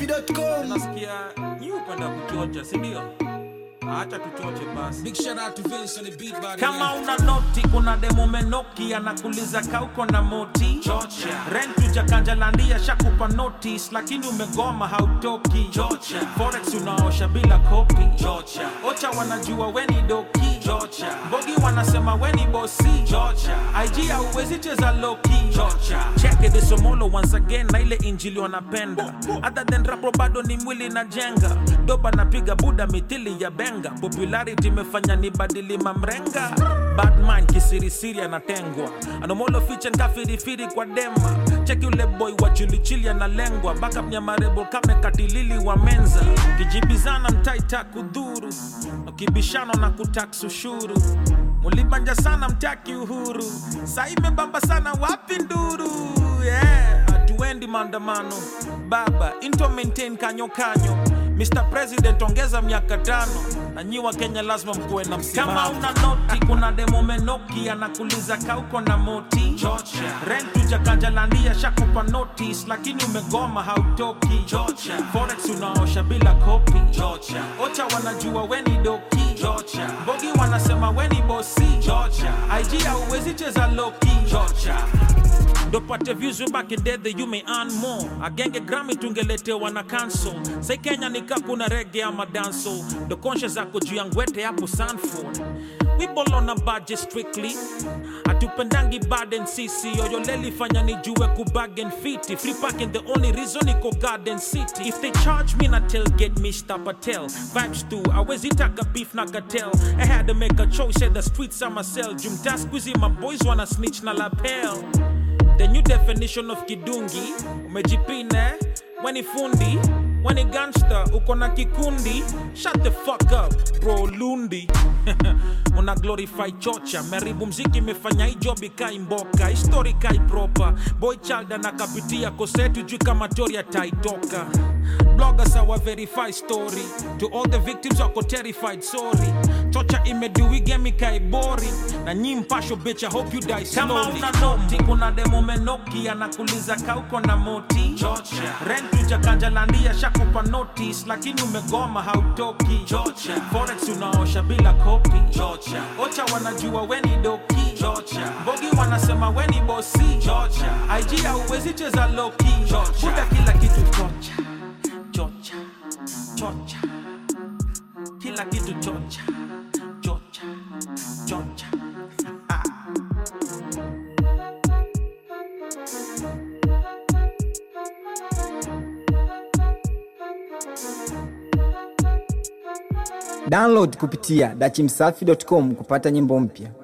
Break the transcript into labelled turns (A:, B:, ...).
A: dachimsafi.com
B: nasikia nyi upenda kuchocha sindio acha tuchoche basi
C: Big shout out to Vince on the beat by the
B: kama
C: way.
B: una noti kuna demo menoki anakuliza kauko na moti
C: Chocha.
B: rentu jakanjalandia shakupa notice lakini umegoma hautoki
C: Chocha.
B: forex unaosha bila kopi
C: Chocha.
B: ocha wanajua weni doki
C: Chocha.
B: bogi wanasema weni bosi
C: Chocha.
B: ig hauwezi cheza loki
C: Chocha.
B: cheke the somolo once again na ile injili wanapenda other than rapo bado ni mwili na jenga doba napiga buda mithili ya benga popularity imefanya ni badili mamrenga badman kisirisiri anatengwa anomolo fichen kafirifiri kwa dema cheki ule boy wa chilichili analengwa backup nyamarebo kame katilili wa menza kijibizana mtaita kudhuru ukibishano na kutax ushuru mulibanja sana mtaki uhuru saa imebamba sana wapi nduru yeah. hatuendi maandamano baba into maintain kanyo kanyo Mr. President ongeza miaka tano na nyi wa Kenya lazima mkuwe na msimamo. Kama una noti kuna demo menoki anakuliza kauko na moti
C: Chocha.
B: rentu jakanjalandia shakupa notice lakini umegoma hautoki
C: Chocha.
B: forex unaosha bila kopi
C: Chocha.
B: ocha wanajua weni doki
C: Chocha.
B: bogi wanasema weni bosi
C: Chocha.
B: ig hauwezi cheza loki
C: Chocha.
B: ndopate views way back in day that you may earn more agenge grami tungeletewa na cancel sai kenya nika kuna rege ama danso ndo konshe zako juu ya ngwete hapo sanford we ball on a budget strictly hatupendangi baden sisi yoyoleli fanya nijue kubagen fiti free parking the only reason iko garden city if they charge me na tailgate mr patel vibes tu awezi taka beef na cartel i had to make a choice said the streets are my cell jumta squeezy my boys wanna snitch na lapel The new definition of kidungi umejipine weni fundi weni gangster uko na kikundi shut the fuck up bro lundi una glorify chocha meribu mziki imefanya hii job ikai mboka histori kai proper boy child anakapitia kosetu juu kama tori ataitoka bloggers awa verify story to all the victims wako terrified sorry chocha imeduigemi kai boring na nyi mpasho bitch i hope you die slowly kama una noti kuna demo menoki anakuliza kauko na moti
C: Chocha.
B: rentu jakanjalandia shakupa notice lakini umegoma hautoki
C: Chocha.
B: forex unaosha bila kopi
C: Chocha.
B: ocha wanajua weni doki
C: Chocha.
B: bogi wanasema weni bosi
C: Chocha.
B: ig hauwezi cheza loki
C: Chocha.
B: buda kila kitu chocha chocha chocha kila kitu chocha chocha chocha
A: download kupitia dachimsafi.com kupata nyimbo mpya